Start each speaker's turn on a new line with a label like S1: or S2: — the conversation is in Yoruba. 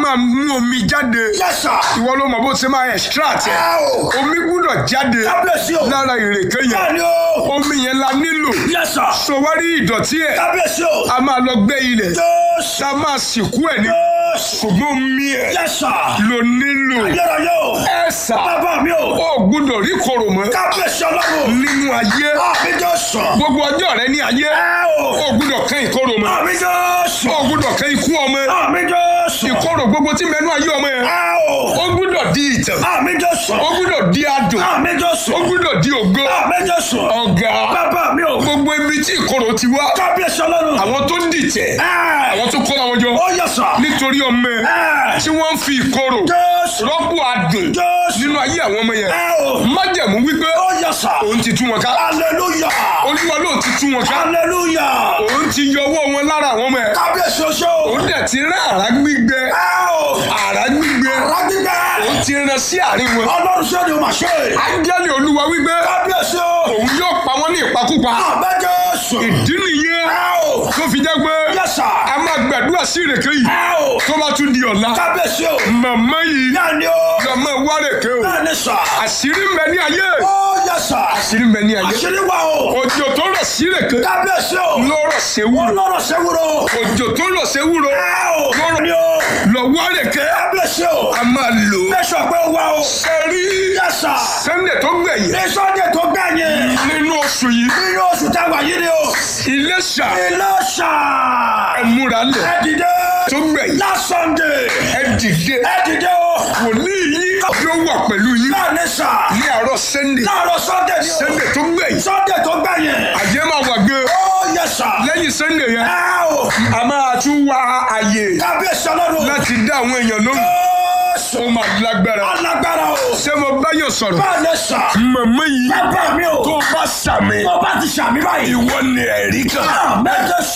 S1: máa mú omi jáde
S2: Yes, sir.
S1: ìwọ ló mọ bó ṣe máa extract ẹ
S2: Ẹ o.
S1: omi gbúdọ̀ jáde
S2: Kábíyèsí o.
S1: lára ìrèké yẹn
S2: Bẹ́ẹ̀ni o.
S1: omi yẹn la nílò
S2: Yes, sir.
S1: sọwárí ìdọ̀tí ẹ̀
S2: Kábíyèsí o.
S1: a máa lọ gbé ilẹ̀
S2: Jésù.
S1: tá a máa sìnkú ẹ̀ ní
S2: Jésù.
S1: ṣùgbọ́n omi ẹ̀
S2: Yes, sir.
S1: ló nílò
S2: Ayérayé o.
S1: ẹ̀ sà
S2: Bàbá mi o.
S1: ó gbúdọ̀ rí kòrò mọ́
S2: Kábíyèsí ọlọ́run.
S1: nínú ayé
S2: Àmì Jésù.
S1: gbogbo ọjọ́ rẹ ní ayé
S2: Ẹ o.
S1: ó gbúdọ̀ kẹ́ ìkorò mọ́
S2: Àmì Jésù.
S1: ó gbúdọ̀ kẹ́ ikú ọmọ
S2: Àmì Jésù.
S1: ìkorò gbogbo tí mẹ́nu ayé ọmọ yẹn
S2: Ẹ o.
S1: ó gbúdọ̀ di ìtàn
S2: Àmì Jésù.
S1: ó gbúdọ̀ di adùn
S2: Àmì Jésù.
S1: ó gbúdọ̀ di ògo
S2: Àmì Jésù.
S1: ọ̀gá
S2: Bàbá mi o.
S1: gbogbo ibi tí ìkorò ti wá
S2: Kábíyèsí ọlọ́run.
S1: àwọn tó dìtẹ̀
S2: Ẹ.
S1: àwọn tó kóra wọn jọ
S2: Ó yẹ sà.
S1: nítorí ọmọ ẹ
S2: Ẹ.
S1: tí wọ́n ń fi ìkorò
S2: Jésù.
S1: rọ́pò adùn
S2: Jésù.
S1: nínú ayé àwọn ọmọ yẹn
S2: Ẹ o.
S1: májẹ̀mú wípé
S2: Ó yẹ sà.
S1: òun ti tú wọn ká
S2: Hallelujah.
S1: olúwa ló ti tú wọn ká
S2: Hallelujah.
S1: òun ti yọ ọwọ́ wọn lára àwọn ọmọ ẹ
S2: Kábíyèsí oṣó.
S1: òun dẹ̀ ti rán àrá gbígbẹ
S2: Ẹ o.
S1: àrá gbígbẹ
S2: Rágbígbẹ́.
S1: òun ti rán sí àárín wọn
S2: Ọlọ́run ṣé ni o máa ṣe?
S1: ángẹ́lì olúwa wípé
S2: Kábíyèsí o.
S1: òun yóò pa wọn ní ìpakúpa
S2: Àmì Jésù.
S1: ìdí nìyẹn
S2: Ẹ o.
S1: tó fi jẹ́ pé
S2: Yes, sir.
S1: a máa gbàdúrà sí ìrèké yìí
S2: Ẹ o.
S1: tó bá tún di ọ̀la
S2: Kábíyèsí o.
S1: màmá yìí
S2: Bẹ́ẹ̀ni o.
S1: lọ́mọ wárèké o
S2: Bẹ́ẹ̀ni sà.
S1: àṣírí ń bẹ ní ayé
S2: Ó yẹ sà.
S1: àṣírí ń bẹ ní ayé
S2: Àṣírí wà o.
S1: òjò tó rọ̀ sí ìrèké
S2: Kábíyèsí o.
S1: lọ́rọ̀ séwúrò
S2: Ọlọ́run ṣe wúro.
S1: òjò tó rọ̀ séwúrò
S2: Ẹ o.
S1: lọ́rọ̀
S2: Ni o.
S1: lọ wárèké
S2: Kábíyèsí o.
S1: a máa lò ó
S2: Bẹ́sọ̀ pé ó wá o.
S1: sẹ́rí
S2: Yes, sir.
S1: sẹ́ndẹ̀ tó gbẹ̀yìn
S2: Ní Sunday tó gbẹ̀yìn.
S1: nínú oṣù yìí
S2: Nínú oṣù táwa yìí ni o.
S1: Iléṣà
S2: Iléṣà.
S1: ẹ̀múra lẹ̀
S2: Ẹ dìde.
S1: tó gbẹ̀yìn
S2: Last Sunday.
S1: ẹ dìde
S2: Ẹ dìde o.
S1: wòlíì yìí yóò wà pẹ̀lú yín
S2: Bẹ́ẹ̀ni sà.
S1: ní àárọ̀ sẹ́ndẹ̀
S2: Láàárọ̀ Sunday ni o.
S1: sẹ́ndẹ̀ tó gbẹ̀yìn
S2: Sunday tó gbẹ̀yìn.
S1: àjẹ́ máa wà gbé
S2: Ó yẹ sà.
S1: lẹ́yìn sẹ́ndẹ̀ yẹn
S2: Ẹ o.
S1: a máa tún wá àyè
S2: Kábíyèsí ọlọ́run.
S1: láti dá àwọn èèyàn lóhùn
S2: Jésù.
S1: ó máa lágbára
S2: Alágbára o.
S1: ṣé mo bá yàn sọ̀rọ̀
S2: Bẹ́ẹ̀ni sà.
S1: màmá yìí
S2: Bàbá mi o.
S1: tó bá sàmì
S2: Tó bá ti ṣàmì báyìí.
S1: ìwọ ni ẹ̀rí kan
S2: Àmì Jésù.